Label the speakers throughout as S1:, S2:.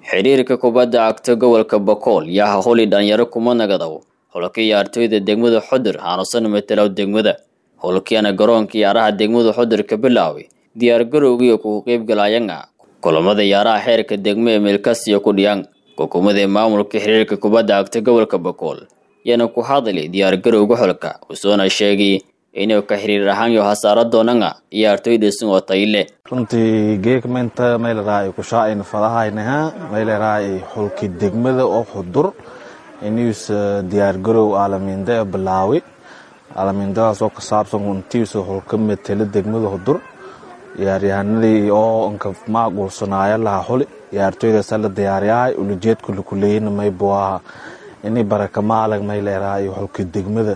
S1: xiriirka kubadda cagta gobolka Boqol yaa holi dhalinyaro kuma nagadaw holka ciyaartoyda degmada Xudur aanusan matalow degmada holkiina garoonka ciyaaraha degmada Xudur ka bilaaway diyaar garowgii ku qayb galayanga kulamada ciyaaraha xeerka degmo ee meelkasiyo ku dhiyaan xukuumadda maamulka xiriirka kubadda cagta gobolka Boqol yana ku hadlay diyaar garowga xulka usoona sheegay inuu ka xiriir ahaan iyo hasaaro doonanga ciyaartoyda sin oo tayle
S2: runtii geegmenta mayleraa ku shaacayna fadahaynaha mayleraa xulki degmada oo xudur inuus diyaar garow aalamiinda bilaawi aalamiindadaas oo ka saabsan untiisa xulka matela degmada xudur ciyaaryahanadii oo anka maaqulsanaaya laha xuli ciyaartoydaasa la diyaaryahay ulajeedku lakuleeyana maybuaha ini baraka maalag mayleraa iyo xulki degmada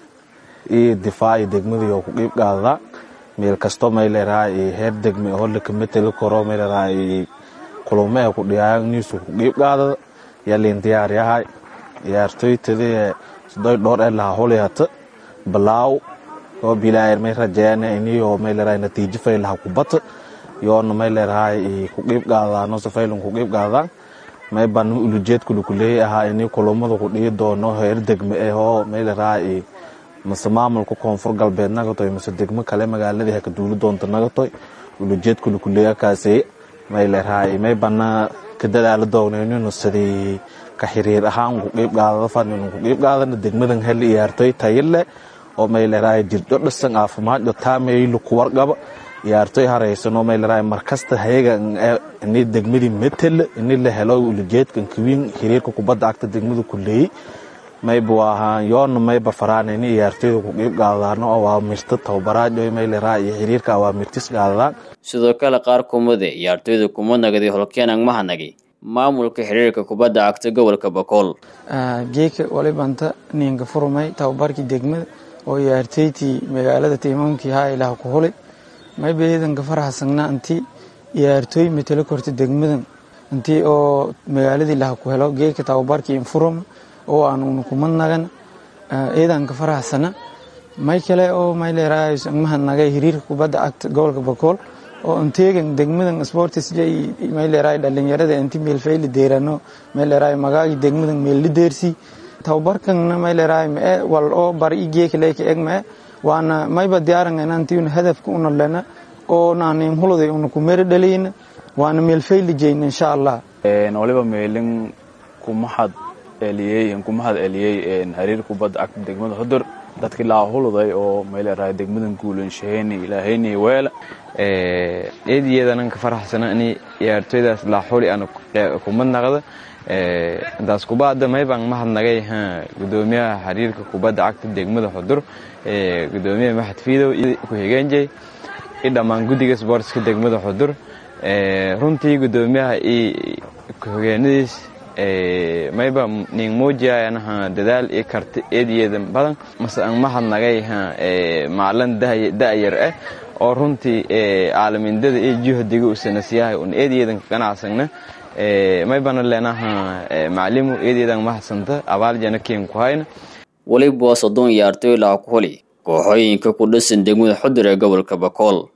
S2: iyo difaaci degmada iyo ku qiib qaadada meel kasto mayleraa heer degme oo laka mateli karo mayleraa kulamaha ku dhiyaayan niisu ku qiib qaadada yaliin diyaaryahay ciyaartoytadii sidoy dhowr ee laha xuli hata balaaw oo bilaayar may rajeeyana iniyo mayleraa natiijo faylaha kubata yoona mayleraa ku qiib qaadadaano safaylan ku qiib qaadadaan may ban ulujeedku lakuleeyay ahaa ini kulamada ku dhihi doono heer degme eh oo mayleraa mase maamulka koonfur galbeed nagatoy mase degmo kale magaaladii haka duuli doonta nagatoy ulujeedku lakuleeyakaasay mayleraa may bana ka dadaala doonayninu sidii ka xiriir ahaan ku qiib qaadada fadninu ku qiib qaadana degmadan heli ciyaartoy tayile oo mayleraa jirdho dhisan caafimaadyo taameylu kuwarqaba ciyaartoy haraysan oo mayleraa markasta hayaga ini degmadii matela ini la helo ulujeedkan kawiin xiriirka kubadda cagta degmada kuleeyey maybu ahaan yoona mayba faraan ini ciyaartoyda ku qiib qaadadaano awaamirta tababaraad mayleraa iyo xiriirka awaamirtis qaadadaan
S1: sidoo kale qaar kumade ciyaartoyda kuma nagaday holkeenan mahanagi maamulka xiriirka kubadda cagta gobolka boqol
S3: geeka walibanta ninka furmay tababarkii degmada oo ciyaartoytii magaalada tiimamkii haa ilaah ku hulay mayba ciidanka faraxsagna intii ciyaartooy matalo korta degmadan intii oo magaaladii laha ku helo geeka tababarkii infuruma oo aan una kuma nagan ciidanka faraxsana may kale oo mayleeraamahadnagay hiriirka kubadda cagta gobolka bokool oo inteegan degmadan sportis mayleeraa dhalinyarada inti meelfayli deerano mayleeraa magaagi degmadan meelli deersi tababarkanna mayleeraa mae wal oo bari i geeka leeka eg mae waana mayba diyaarangana intiuna hadafka una lena oo naanim huluday una ku meri dhalayna waana meelfayli jeyna insha allah
S4: waliba meelin kumahad eliyey kumahad eliyey hariir kubadda cagta degmada xudur dadkii laa huluday oo mayleerahay degmadan guulanshaheeni ilaahayni weela
S5: eediyeedanan ka faraxsana ini ciyaartoydaas laa xuli ana kumad naqda intaas kubaada maybaan mahadnagay gudoomiyaha xiriirka kubadda cagta degmada xudur gudoomiyaha maxad fiidow ku-xigeenjey i dhammaan guddiga sboortska degmada xudur runtii gudoomiyaha i ku-xigeenadiis mayba ning muujiya anaha dadaal iyo karti eediyeeda badan mase aan mahadnagay maclan da'yar ah oo runtii caalamindada iyo juhdiga usanasiyahay un eediyeedan ganacsagna maybana leenaha maclimu eediyeedan mahadsanta abaal jana keen ku hayna
S1: weliba waa soddon ciyaartoy laha ku holi kooxooyinka ku dhisan degmada xudur ee gobolka boqol